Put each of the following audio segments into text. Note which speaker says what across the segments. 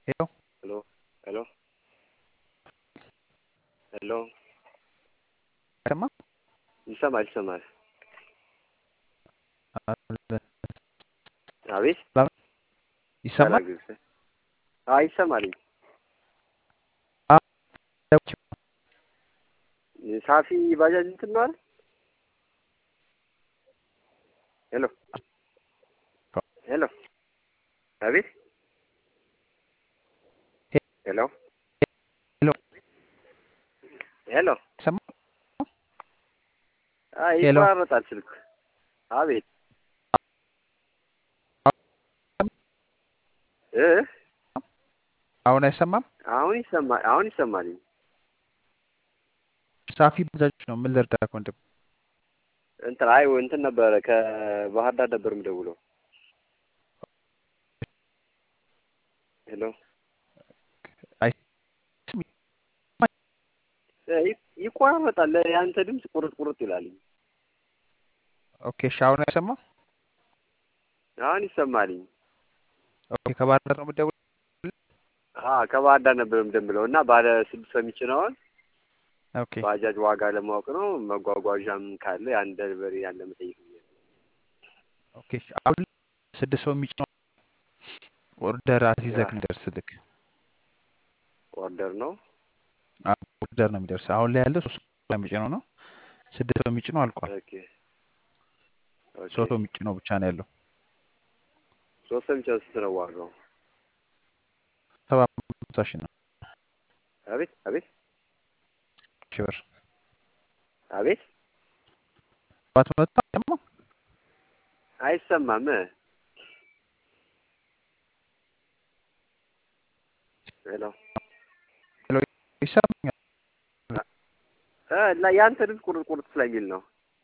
Speaker 1: ሄሎ
Speaker 2: ሄሎ ሄሎ ሄሎ
Speaker 1: አይሰማ
Speaker 2: ይሰማል ይሰማል። አቤት
Speaker 1: ይሰማል
Speaker 2: ያላግዝ አይ ይሰማልኝ። ሳፊ ባጃጅ እንትን ነው አይደል? ሄሎ ሄሎ አቤት ሄሎ
Speaker 1: ሄሎ
Speaker 2: ሄሎ
Speaker 1: ይሰማ
Speaker 2: አይ
Speaker 1: ሄሎ።
Speaker 2: ይቆራረጣል ስልክ። አቤት እ
Speaker 1: አሁን አይሰማም
Speaker 2: አሁን ይሰማል አሁን ይሰማልኝ።
Speaker 1: ሳፊ ባጃጆች ነው ምን ልርዳህ ወንድም
Speaker 2: እንትን አይ እንትን ነበረ ከባህር ዳር ነበር የምደውለው። ሄሎ እ ይ- ይቆራረጣል። የአንተ ድምፅ ቁርጥ ቁርጥ ይላል።
Speaker 1: ኦኬ እሺ አሁን አይሰማም
Speaker 2: አሁን ይሰማልኝ።
Speaker 1: ኦኬ ከባህር ዳር ነው የምትደውለው
Speaker 2: አ ከባህር ዳር ነበር የምደውለው እና ባለ ስድስት ሰው የሚጭነውን
Speaker 1: ኦኬ
Speaker 2: ባጃጅ ዋጋ ለማወቅ ነው። መጓጓዣም ካለ ያን ደርበሪ ያለ መጠየቅ ነው።
Speaker 1: ኦኬ እሺ አሁን ስድስት ሰው የሚጭነው ኦርደር አስይዘህ
Speaker 2: ያ
Speaker 1: የሚደርስልክ
Speaker 2: ኦርደር ነው።
Speaker 1: አዎ፣ ኦርደር ነው የሚደርስ አሁን ላይ ያለው ሶስት ሰው የሚጭነው ነው ስድስት ሰው የሚጭነው አልቋል
Speaker 2: ኦኬ ኦኬ።
Speaker 1: ሶስት ሰው የሚጭነው ብቻ ነው ያለው
Speaker 2: ሶስት ሰው የሚጭነው ስንት ነው ዋጋው?
Speaker 1: ሰባ አምስት ሺህ ነው
Speaker 2: አቤት አቤት
Speaker 1: ሺህ ብር
Speaker 2: አቤት
Speaker 1: ሰባት መቶ አይሰማም
Speaker 2: አይሰማም። ሄሎ
Speaker 1: ሄሎ ይሰማኛል
Speaker 2: እ ላ ያንተ ድምፅ ቁርጥ ቁርጥ ስለሚል ነው።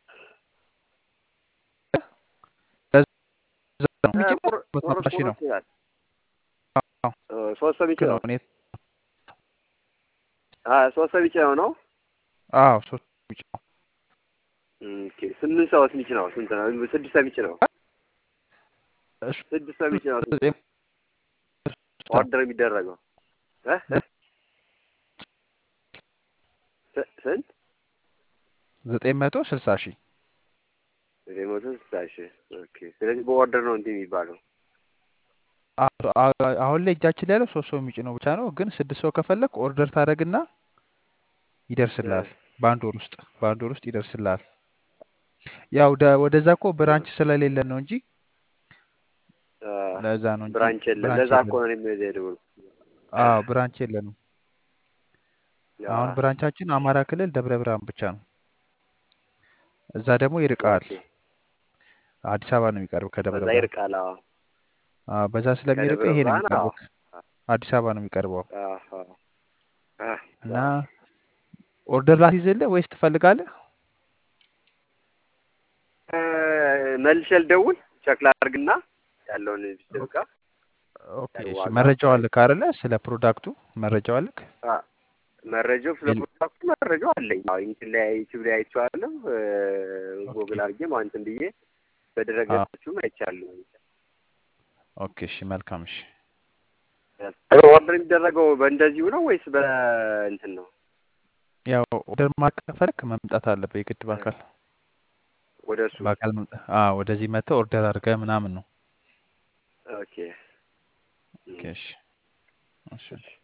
Speaker 1: እዛ ነው
Speaker 2: እ
Speaker 1: የሚጭነው
Speaker 2: ቁር-
Speaker 1: ሰባት
Speaker 2: ቁርጥ
Speaker 1: መቶ ሺህ ነው
Speaker 2: ቁርጥ ይላል።
Speaker 1: አዎ
Speaker 2: እ ሶስት ሰው
Speaker 1: ልክ
Speaker 2: የሚጭነው
Speaker 1: ነው እኔ
Speaker 2: አ ሶስት ሰው የሚጭነው ነው።
Speaker 1: አዎ ሶስት ሰው የሚጭነው
Speaker 2: ኦኬ ስምንት ሰውስ የሚጭነው ስንት ነው? ስድስት ሰው የሚጭነው
Speaker 1: እሱ
Speaker 2: ስድስት ሰው የሚጭነው ስንት
Speaker 1: ዘጠኝ
Speaker 2: ነው? ኦርደር የሚደረገው እ እ ስ- ስንት
Speaker 1: ዘጠኝ መቶ ስልሳ ሺህ
Speaker 2: ዘጠኝ መቶ ስልሳ ሺህ ኦኬ። ስለዚህ በኦርደር ነው እንትን የሚባለው።
Speaker 1: አዎ፣ አ- አሁን ላይ እጃችን ላይ ያለው ሶስት ሰው የሚጭነው ብቻ ነው። ግን ስድስት ሰው ከፈለግ ኦርደር ታደርግና ይደርስልሃል። በአንድ ወር ውስጥ በአንድ ወር ውስጥ ይደርስልሃል። ያው ደ- ወደዛ እኮ ብራንች ስለሌለን ነው እንጂ
Speaker 2: አ
Speaker 1: ለዛ ነው እንጂ
Speaker 2: ብራንች የለም።
Speaker 1: ብራንች
Speaker 2: ለዛ እኮ
Speaker 1: የለንም።
Speaker 2: ነው እኔም የደወልኩት።
Speaker 1: አዎ ብራንች የለንም።
Speaker 2: ያ
Speaker 1: አሁን ብራንቻችን አማራ ክልል ደብረ ብርሃን ብቻ ነው። እዛ ደግሞ ይርቃል።
Speaker 2: ኦኬ።
Speaker 1: አዲስ አበባ ነው የሚቀርብ ከደብረ
Speaker 2: በዛ
Speaker 1: ብርሃን።
Speaker 2: ይርቃል። አዎ
Speaker 1: አዎ በዛ ስለሚርቅ
Speaker 2: ከደብረ
Speaker 1: ይሄ ነው
Speaker 2: ብርሃን አዎ
Speaker 1: የሚቀርበው። አዲስ አበባ ነው የሚቀርበው
Speaker 2: አዎ አዎ
Speaker 1: እና ኦርደር ላስይዝልህ ወይስ ትፈልጋለህ?
Speaker 2: እ መልሼ ልደውል ቸክ ላድርግና ያለውን ቢስብ ጋር
Speaker 1: ኦኬ
Speaker 2: ያለው
Speaker 1: እሺ።
Speaker 2: ዋጋ
Speaker 1: መረጃው አለክ አይደለ? ስለ ፕሮዳክቱ መረጃው አለክ?
Speaker 2: አ መረጃው ስለ
Speaker 1: የለ-
Speaker 2: ፕሮዳክቱ መረጃው አለኝ። አዎ እንትን ላይ ዩቲዩብ ላይ አይቼዋለሁ። እ
Speaker 1: ኦኬ
Speaker 2: ጎግል አድርጌም አሁን እንትን ብዬ
Speaker 1: አዎ
Speaker 2: በድረገጾቹም አይቻለሁ።
Speaker 1: ኦኬ እሺ፣ መልካም እሺ።
Speaker 2: ኦርደር የሚደረገው በእንደዚሁ ነው ወይስ በእንትን ነው?
Speaker 1: ያው ኦርደር ማድረግ ከፈለክ መምጣት አለብህ የግድ በአካል
Speaker 2: ወደ እሱ
Speaker 1: በአካል መምጣት። አዎ ወደዚህ መጥተህ ኦርደር አድርገህ ምናምን ነው።
Speaker 2: ኦኬ
Speaker 1: ኦኬ እሺ እሺ።
Speaker 2: እሺ